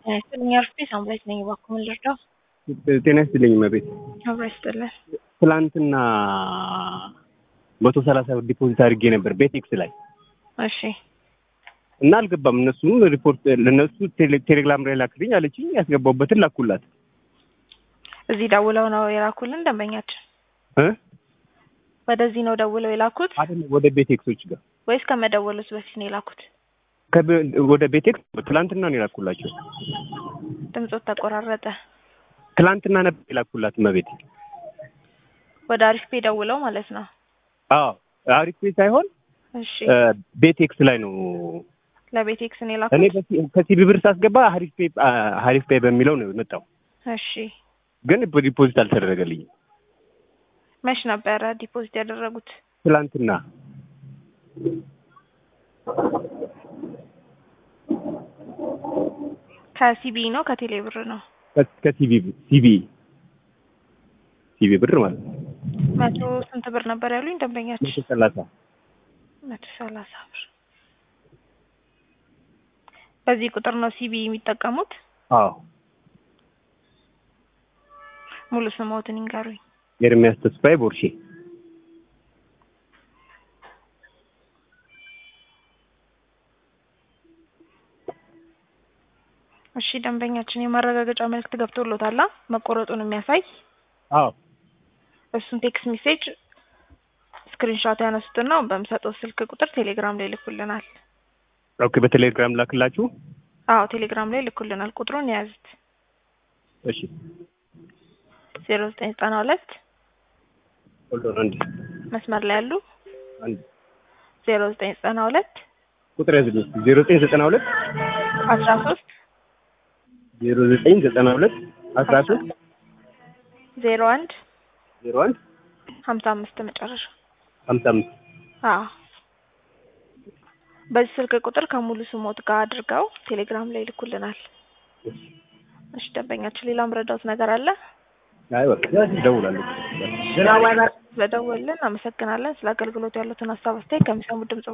ጤና ይስጥልኝ አርፌ ሳምራዊት ነኝ። እባክዎ ምን ልርዳው? ጤና ይስጥልኝ እመቤት። አብራ ይስጥልን። ትላንትና መቶ ሰላሳ ብር ዲፖዚት አድርጌ ነበር ቤቴክስ ላይ እሺ እና አልገባም። እነሱም ሪፖርት ለእነሱ ቴሌ- ቴሌግራም ላይ ላክልኝ አለችኝ። ያስገባሁበትን ላኩላት እዚህ ደውለው ነው የላኩልን ደንበኛችን? እ ወደዚህ ነው ደውለው የላኩት አይደለም ወደ ቤቴክሶች ጋር ወይስ ከመደወሉት በፊት ነው የላኩት? ከብ- ወደ ቤቴክስ ትላንትና ነው የላኩላቸው። ድምፆት ተቆራረጠ። ትላንትና ነበር የላኩላት እመቤት። ወደ አሪፍ ፔ ደውለው ማለት ነው። አዎ አሪፍ ቤት ሳይሆን እሺ እ ቤቴክስ ላይ ነው ለቤቴክስ ነው እኔ የላኩት? በሲ- ከሲቢ ብር ሳስገባ ሀሪፍ ፔ ሀሪፍ ፔ በሚለው ነው የመጣው፣ እሺ ግን ዲፖዚት አልተደረገልኝም። መች ነበረ ዲፖዚት ያደረጉት? ትላንትና ከሲቢ ነው ከቴሌ ብር ነው? ከ- ከሲቢ ሲቢ ሲቢ ብር ማለት ነው መቶ ስንት ብር ነበር ያሉኝ ደንበኛችን? መቶ ሰላሳ መቶ ሰላሳ ብር። በዚህ ቁጥር ነው ሲቢ የሚጠቀሙት? አዎ ሙሉ ስሞትን ይንገሩኝ። ኤርሚያስ ተስፋዬ ቦርሼ እሺ ደንበኛችን የማረጋገጫ መልእክት ገብቶሎታል አ? መቆረጡን የሚያሳይ አዎ እሱን ቴክስት ሜሴጅ ስክሪንሾት ያነሱትና በምሰጠው ስልክ ቁጥር ቴሌግራም ላይ ልኩልናል። ኦኬ በቴሌግራም ላክላችሁ አዎ ቴሌግራም ላይ ልኩልናል። ቁጥሩን የያዙት እሺ ዜሮ ዘጠኝ ዘጠና ሁለት ሆልድ ኦን አንድ መስመር ላይ ያሉ አንድ ዜሮ ዘጠኝ ዘጠና ሁለት ቁጥር ያዝልኝ ዜሮ ዘጠኝ ዘጠና ሁለት አስራ ሶስት ዜሮ ዘጠኝ ዘጠና ሁለት አስራ ሶስት ዜሮ አንድ ዜሮ አንድ ሀምሳ አምስት መጨረሻ። ሀምሳ አምስት አዎ በዚህ ስልክ ቁጥር ከሙሉ ስሞት ጋር አድርገው ቴሌግራም ላይ ልኩልናል። እሺ ደንበኛችን ሌላ ምረዳውት ነገር አለ? አይ በቃ እደውላለሁ ስለደወልን አመሰግናለን። ስለ አገልግሎቱ ያሉትን ሀሳብ አስተያየት ከሚሰሙ ድምጽ